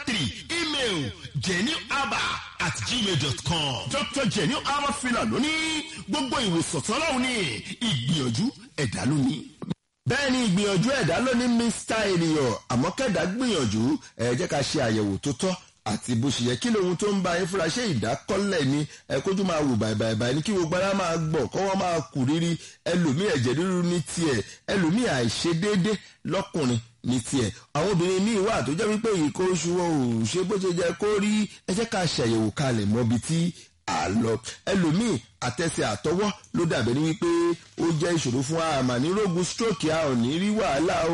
three email genuaba at gmail dot com dr genuaba fila lónìí gbogbo ìwòsàn tọ́lọ́hún ní ìgbìyànjú ẹ̀dá lónìí bẹ́ẹ̀ ni ìgbìyànjú ẹ̀dá ló ní mr ènìyàn àmọ́ kẹ́dà gbìyànjú ẹ jẹ́ ká ṣe àyẹ̀wò tó tọ́ àti bó ṣe yẹ kí lóhun tó ń bá yín fúnra ṣé ìdákọ́lẹ̀ ni ẹ kójú máa wò bàìbàìbàì ní kí gbogbo ara máa gbọ̀n kọ́ wọ́n máa kù rírí ẹlòmíì ẹ̀jẹ̀ ríru ní tiẹ̀ ẹlòmíì àìṣedéédé lọ́kùnrin ní tiẹ̀ àwọn obìnrin míì wà tó jẹ́ wípé ìkó oṣù wọn ò ṣe bó ṣe jẹ́ kó rí ẹ jẹ́ ká ṣàyẹ̀wò kalẹ̀ mọ́bi tí àlọ ẹlòmíì àtẹsẹ̀ àtọwọ́ ló dàbẹ̀ ní wípé ó jẹ́ ìṣòro fún àmà ní rògùn stroke a ò ní rí wàhálà o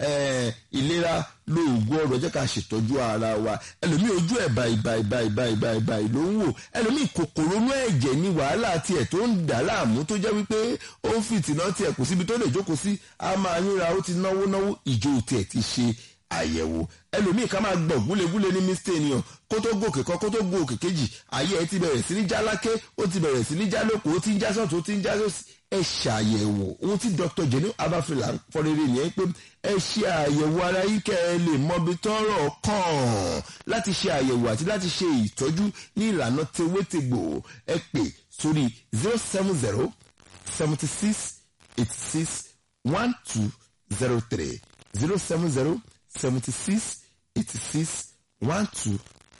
ìlera lóògùn ọrọ̀ jẹ́ ká ṣètọ́jú ara wa ẹlòmíì ojú ẹ̀ báyìí báyìí báyìí báyìí báyìí báyìí ló ń wò ẹlòmíì kòkòrò inú ẹ̀jẹ̀ ní wàhálà tiẹ̀ tó ń dà láàmú tó jẹ́ wípé ó ń fìtìná tiẹ̀ kò síbi tó lè jókòó sí a máa yínra ó ti náwó náwó ìjó tiẹ̀ ti ṣe àyẹ̀wò ẹlòmíì ká máa gbọ̀ gúlegúle ní mistake ènìyàn kó tó gòkè kan kó tó go òkè kejì ayé ẹ ti bẹ̀rẹ̀ sí ní já láké ó ti bẹ̀rẹ̀ sí ní já lóko ó ti ń já sọ́tún ó ti ń já sọ́sì ẹ ṣàyẹ̀wò ohun tí dr jenny abafila fọrẹ́rẹ́ nìyẹn pé ẹ ṣe àyẹ̀wò ara yìí kẹ́ ẹ lè mọbi tọ́rọ̀ kàn láti ṣe àyẹ̀wò àti láti ṣe ìtọ́jú ní ìlànà tewétegbò ẹ pè sórí zero seven zero seventy six eighty six one two zero three zero seven zero seventy six eighty six one two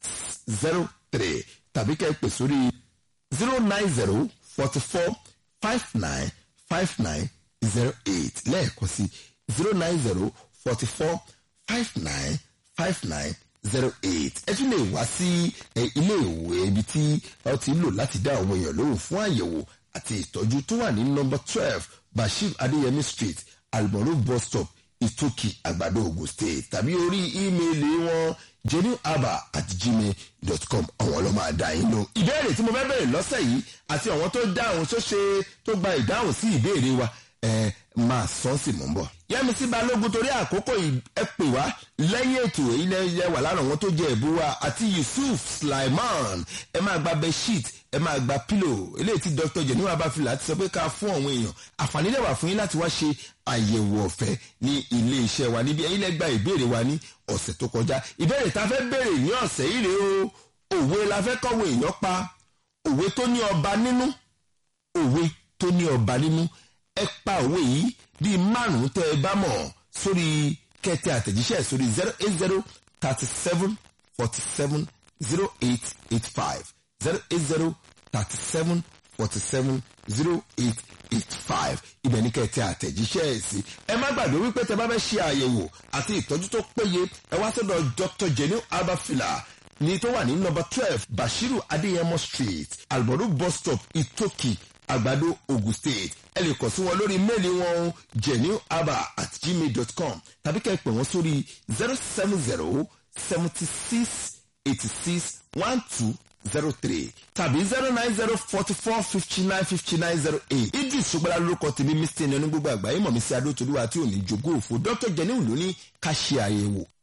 zero three tàbí kẹ́ ẹ pè sórí zero nine zero forty four five nine five nine zero eight lẹ́ẹ̀kan sí zero nine zero forty four five nine five nine zero eight ẹ tún lè wá sí ilé ìwé ibi tí ẹ ti lò láti dá àwọn èèyàn lóhùn fún àyẹ̀wò àti ìtọ́jú tó wà ní nọ́mbà twelve bashir adéyẹmí street almoru bus stop ìtòkì àgbàdo ogun state tàbí orí ímeèlì wọn jennyaba at gmail dot com àwọn ọlọ́mọ àdá yín ló. ìbéèrè tí mo fẹ́ bẹ̀rẹ̀ lọ́sẹ̀ yìí àti àwọn tó dáhùn tó ṣe tó gba ìdáhùn sí ìbéèrè wa ẹ máa sọ sí mò ń bọ̀. yẹ́misí balógun torí àkókò ẹ pè wá lẹ́yìn ètò ilẹ̀ ilẹ̀ wà lára àwọn tó jẹ ẹ̀bú wa àti yusuf sulaiman ẹ máa gba bedsheet ẹ máa gba pillow eléyìí tí dr jenny abafila ti sọ pé ká fún àwọn èèyàn àǹfààní lè wà fún yín láti wá ṣe àyẹ̀wò ọ̀fẹ́ ní ilé iṣẹ́ wa níbi ẹ̀yin lẹ́gbàá ìbéèrè wa ní ọ̀sẹ̀ tó kọjá ìbéèrè tá a fẹ́ béèrè ní ọ̀sẹ̀ yìí rèé o òwe la fẹ́ kọ́wé èèyàn pa òwe tó ní ọba nínú òwe tó ní ọba nínú ẹ pa òwe yìí bíi márùn-ún tẹ́ ẹ bá mọ̀ sórí kẹtẹ àtẹ̀jíṣẹ́ sórí zero eight zero thirty seven forty seven zero eight eight five zero eight zero thirty seven forty seven zero eight eight five ibẹ̀ ní kẹtẹ àtẹ̀jíṣẹ́ ẹ̀ sí. ẹ má gbàgbé wípé tẹ bá fẹ́ ṣe àyẹ̀wò àti ìtọ́jú tó péye ẹ wá sọ́dọ̀ dr jenny abafila ní tó wà ní nọ́mbà twelve bashiru adéyẹmọ street alboru bus stop itoki àgbàdo ogun state ẹ lè kàn sí wọn lórí méèlì wọn genuaba at gmail dot com tàbí kẹ́ ẹ pè wọ́n sórí zero seven zero seventy six eighty six one two zero three tàbí zero nine zero forty four fifty nine fifty nine zero eight idris ṣùgbọ́n lórúkọ tèmi mr ní onígbogbo àgbáyé mọ̀ mí sí adótolúwa tí ò ní jogó òfò dr jenny ló ní ká ṣe àyẹ̀wò